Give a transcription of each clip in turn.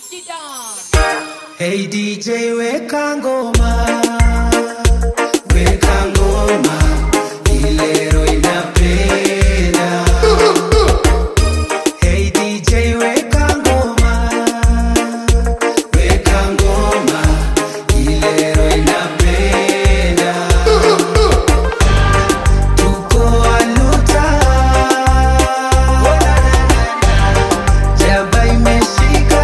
Hey DJ weka ngoma Weka ngoma Ilero inapenda Hey DJ weka ngoma Weka ngoma Ilero inapenda Tuko aluta Jaba imeshika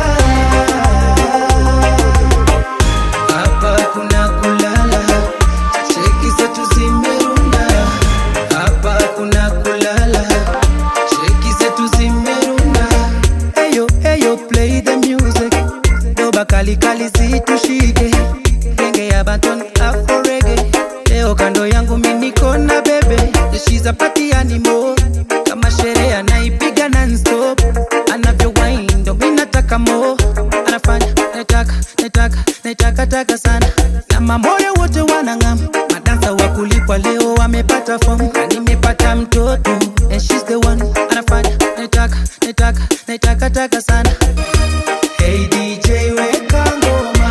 hapa kuna kulala, cheki zetu zimerunda. Hapa kuna kulala, cheki zetu zimerunda. Eyo eyo, play the music, doba kali kali zitushike, genge ya Banton Afro Reggae. Leo kando yangu mimi niko na bebe, she's a party animal, kama sherehe anaipiga non-stop, anavyo wine ndo mimi nataka more, anafanya nataka nataka nataka taka sana na mamoyo wote wanang'am madansa wa kulipwa leo wamepata fomu na nimepata mtoto and she's the one anafanya nataka nataka nataka taka sana hey DJ weka ngoma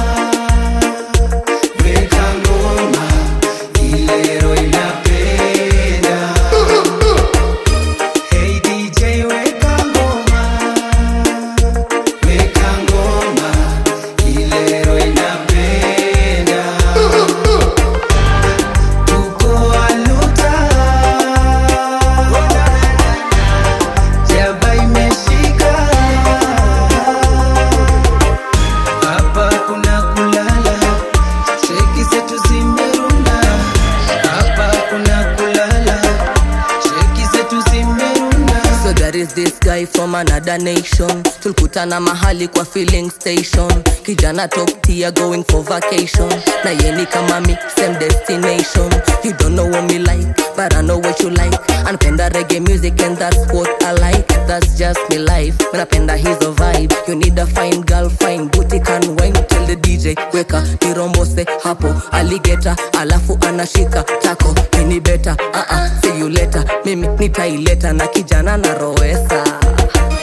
weka ngoma ilero inapenda hey DJ weka ngoma weka ngoma ilero inapenda tuko aluta jaba imeshika hapa kuna kulala cheki zetu zimerunda hapa kuna kulala cheki zetu zimerunda So there is this guy from another nation tulikutana mahali kwa filling station kijana top tier going for vacation na yeni kama mi same destination you don't know what me like but I know what you like anapenda reggae music and that's what I like that's just me life napenda hizo vibe you need a fine girl fine booty can wine tell the DJ weka nirombose hapo aligeta alafu anashika tako ini beta uh -uh, see you later mimi nitaileta na kijana na roesa